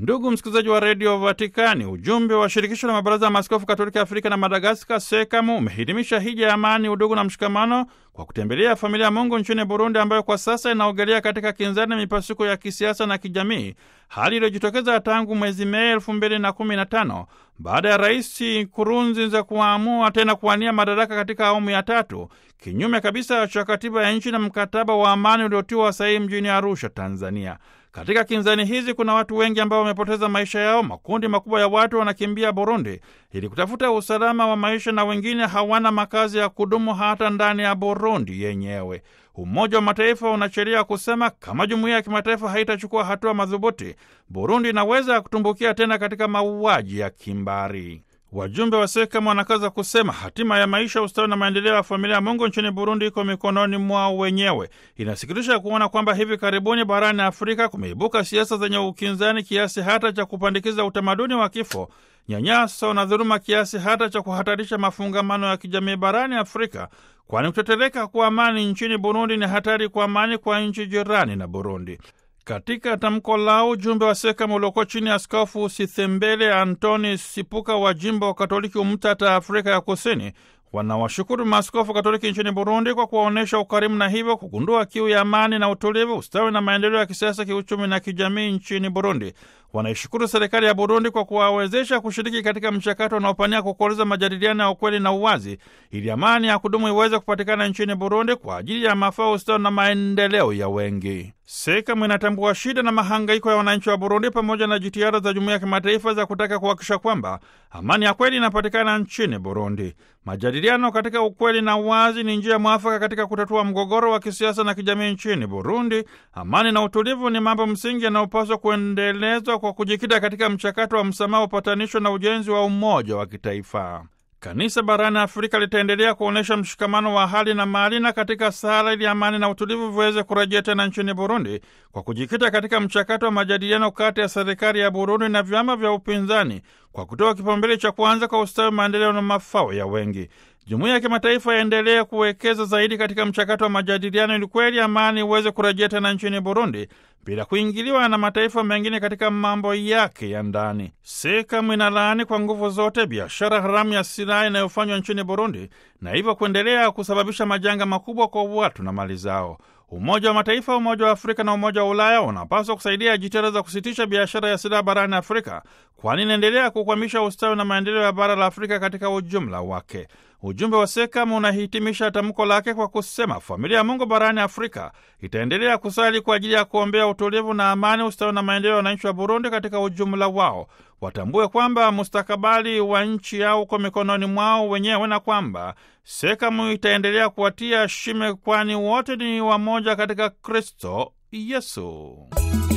Ndugu msikilizaji wa redio Vatikani, ujumbe wa shirikisho la mabaraza ya maaskofu katoliki Afrika na Madagaskar, SEKAMU, umehitimisha hija ya amani, udugu na mshikamano kwa kutembelea familia ya Mungu nchini Burundi, ambayo kwa sasa inaogelea katika kinzani na mipasuko ya kisiasa na kijamii, hali iliyojitokeza tangu mwezi Mei elfu mbili na kumi na tano baada ya Rais Nkurunziza kuamua tena kuwania madaraka katika awamu ya tatu, kinyume kabisa cha katiba ya nchi na mkataba wa amani uliotiwa sahihi mjini Arusha, Tanzania. Katika kinzani hizi kuna watu wengi ambao wamepoteza maisha yao. Makundi makubwa ya watu wanakimbia Burundi ili kutafuta usalama wa maisha, na wengine hawana makazi ya kudumu hata ndani ya Burundi yenyewe. Umoja wa Mataifa unacheria kusema kama jumuiya ya kimataifa haitachukua hatua madhubuti, Burundi inaweza kutumbukia tena katika mauaji ya kimbari. Wajumbe wa SEKAMU wanakaza kusema hatima ya maisha, ustawi na maendeleo ya familia ya Mungu nchini Burundi iko mikononi mwao wenyewe. Inasikitisha kuona kwamba hivi karibuni barani Afrika kumeibuka siasa zenye ukinzani kiasi hata cha kupandikiza utamaduni wa kifo, nyanyaso na dhuluma kiasi hata cha kuhatarisha mafungamano ya kijamii barani Afrika, kwani kutetereka kwa amani nchini Burundi ni hatari kwa amani kwa nchi jirani na Burundi. Katika tamko lao ujumbe wa SEKAMU uliokuwa chini ya Askofu Sithembele Antoni Sipuka wa jimbo wa Katoliki Umtata, Afrika ya Kusini, wanawashukuru maaskofu Katoliki nchini Burundi kwa kuwaonyesha ukarimu na hivyo kugundua kiu ya amani na utulivu, ustawi na maendeleo ya kisiasa, kiuchumi na kijamii nchini Burundi. Wanaishukuru serikali ya Burundi kwa kuwawezesha kushiriki katika mchakato unaopania kukuoliza majadiliano ya ukweli na uwazi, ili amani ya kudumu iweze kupatikana nchini Burundi kwa ajili ya mafao, ustawi na maendeleo ya wengi. SEKAMU inatambua shida na mahangaiko ya wananchi wa Burundi pamoja na jitihada za jumuiya ya kimataifa za kutaka kuhakikisha kwamba amani ya kweli inapatikana nchini Burundi. Majadiliano katika ukweli na uwazi ni njia mwafaka katika kutatua mgogoro wa kisiasa na kijamii nchini Burundi. Amani na utulivu ni mambo msingi yanayopaswa kuendelezwa kwa kujikita katika mchakato wa msamaha, upatanisho na ujenzi wa umoja wa kitaifa. Kanisa barani Afrika litaendelea kuonyesha mshikamano wa hali na mali na katika sala ili amani na utulivu viweze kurejea tena nchini Burundi kwa kujikita katika mchakato wa majadiliano kati ya serikali ya Burundi na vyama vya upinzani kwa kutoa kipaumbele cha kwanza kwa ustawi, maendeleo na mafao ya wengi. Jumuiya ya kimataifa yaendelee kuwekeza zaidi katika mchakato wa majadiliano ili kweli amani iweze kurejea tena nchini Burundi bila kuingiliwa na mataifa mengine katika mambo yake ya ndani. SEKAMU inalaani kwa nguvu zote biashara haramu ya silaha inayofanywa nchini Burundi na hivyo kuendelea kusababisha majanga makubwa kwa watu na mali zao. Umoja wa Mataifa, Umoja wa Afrika na Umoja wa Ulaya unapaswa kusaidia jitihada za kusitisha biashara ya silaha barani Afrika, kwani inaendelea kukwamisha ustawi na maendeleo ya bara la Afrika katika ujumla wake. Ujumbe wa SEKAMU unahitimisha tamko lake kwa kusema familia ya Mungu barani Afrika itaendelea kusali kwa ajili ya kuombea utulivu na amani, ustawi na maendeleo ya wananchi wa Burundi katika ujumla wao. Watambue kwamba mustakabali wa nchi yao uko mikononi mwao wenyewe na kwamba SEKAMU itaendelea kuwatia shime, kwani wote ni wamoja katika Kristo Yesu.